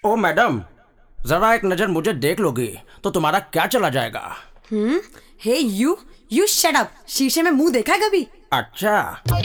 ओ madam जरा एक नजर मुझे देख लोगी तो तुम्हारा क्या चला जाएगा हम्म हे यू यू शट अप शीशे में मुंह देखा है कभी अच्छा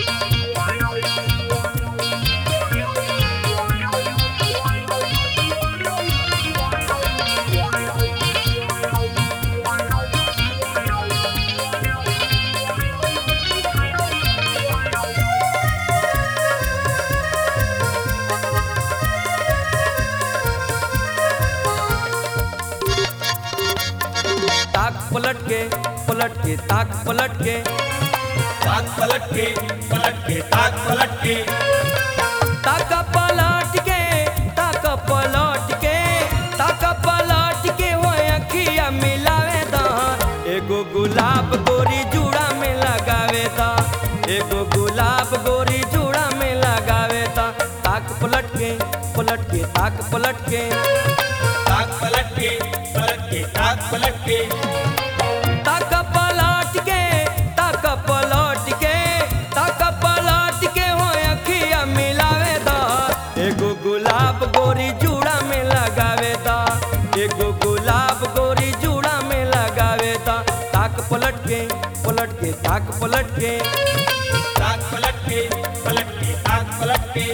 ताक पलट के पलट के ताक पलट के ताक पलट के पलट के ताक पलट के ताक पलट के ताक पलट के ताक पलट के हो अखिया मिलावे दा एगो गुलाब गोरी जूड़ा में लगावे दा एगो गुलाब गोरी जूड़ा में लगावे दा ताक पलट के पलट के ताक पलट के ताक पलट के पलट के ताक पलट के ताक पलट के ताक पलट के ताक पलट के हो अखिया मिलावे दा एगो गुलाब गोरी जूड़ा में लगावे दा एगो गुलाब गोरी जूड़ा में लगावे दा ताक पलट के पलट के ताक पलट के ताक पलट के पलट के ताक पलट के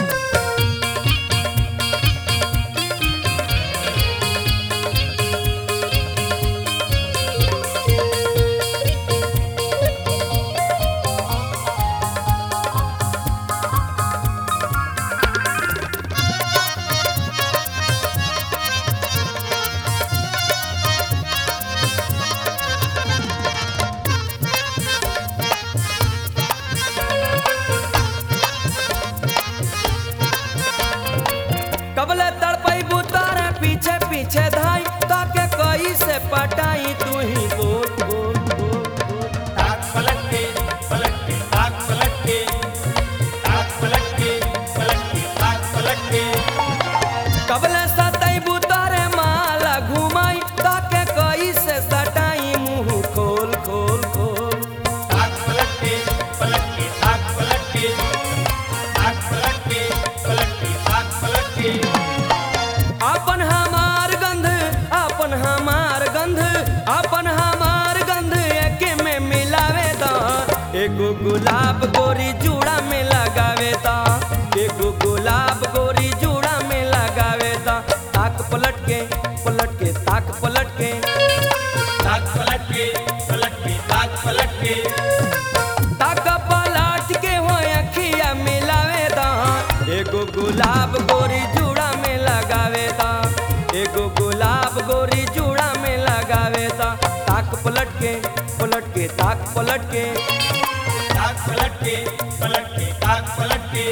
कबले तड़पई बुतारे पीछे पीछे धाई ताके कई से पटाई तू ही बोल बोल बोल बोल ताक पलट के पलट के ताक पलट के ताक पलट के पलट के ताक पलट के कबले सतई बुतारे माला घुमाई ताके कई से सटाई मुंह खोल खोल खोल ताक पलट के पलट के ताक पलट के ताक पलट के पलट के ताक पलट के अपन हमार गंध अपन हमार गंध अपन हमार गंध एके में मिलावे दा एगो गुलाब गोरी जूड़ा में लगावे दा एगो गुलाब गोरी जूड़ा में लगावे दा ताक पलट के पलट के ताक पलट के ताक पलट के पलट के ताक पलट के ताक पलट के हो अखिया मिलावे दा एगो गुलाब गोरी जूड़ा में लगावे दा एगो गुलाब गोरी जूड़ा में लगावे दा ताक पलट के पलट के ताक पलट के ताक पलट के पलट के ताक पलट के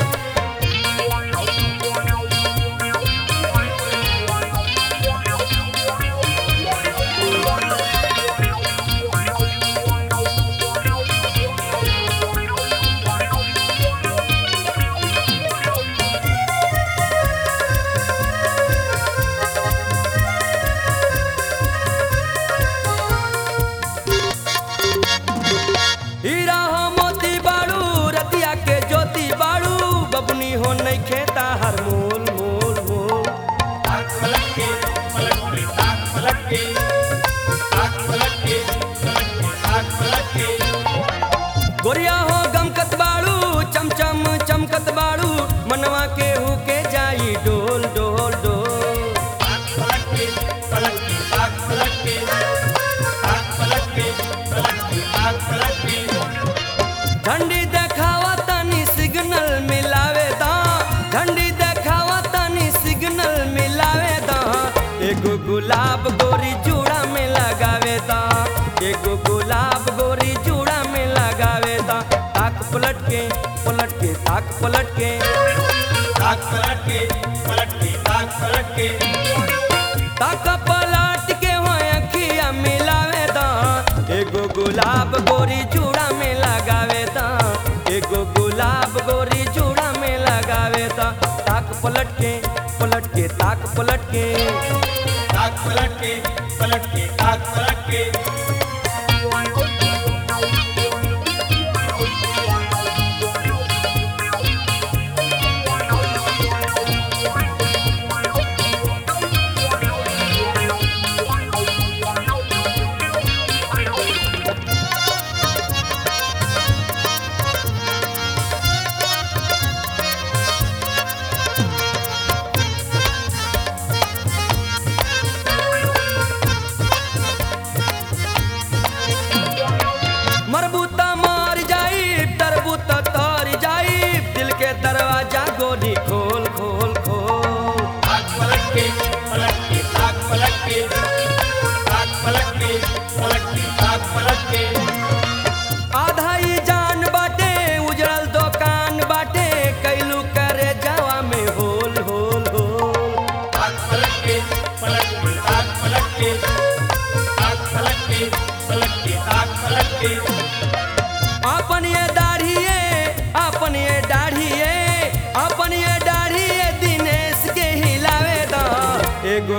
हीरा हो मोती बाड़ू रतिया के ज्योति बाड़ू बबनी हो नहीं खेता हर मोल मोल मोल ताक पलट के पलट के ताक पलट के ताक पलट के पलट के ताक पलट के गोरिया हो गमकत बाड़ू चमचम चमकत बाड़ू मनवा के हु के जाई डोल डोल डोल ताक पलट के पलट के ताक पलट के ताक पलट के पलट के ताक पलट के झंडी देखावा तनी सिग्नल मिलावे दा झंडी देखावा तनी सिग्नल मिलावे दा एगो गुलाब गोरी जूड़ा में लगावे दा एगो गुलाब गोरी जूड़ा में लगावे दा ताक पलट के पलट के ताक पलट के ताक पलट के पलट के ताक पलट के ताक पलट के हो अखिया मिलावे दा एगो गुलाब गोरी जूड़ा में लगावे दा एगो गुलाब गोरी जूड़ा में लगावे दा ताक पलट के पलट के ताक पलट के ताक पलट के पलट के ताक पलट के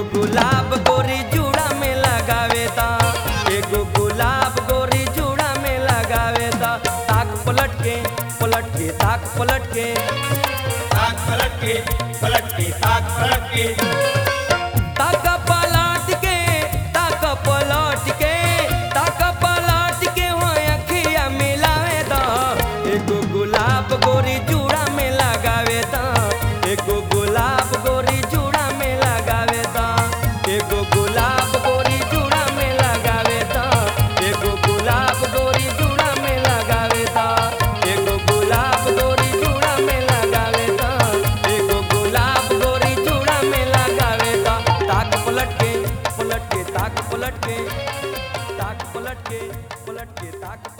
एगो गुलाब गोरी जूड़ा में लगावे दा एगो गुलाब गोरी जूड़ा में लगावे दा ताक पलट के पलट के ताक पलट के ताक पलट के पलट के ताक पलट के ताक पलट के ताक पलट के ताक पलट के हो अखिया मिलावे दा एगो गुलाब गोरी जूड़ा में लगावे दा एगो गुलाब गोरी जूड़ा में लगावे दा एगो गुलाब गोरी जूड़ा में लगावे दा एगो गुलाब गोरी जूड़ा में लगावे दा एगो गुलाब गोरी जूड़ा में लगावे दा एगो गुलाब गोरी जूड़ा में लगावे दा ताक पलट के पलट के ताक पलट के ताक पलट के पलट के ताक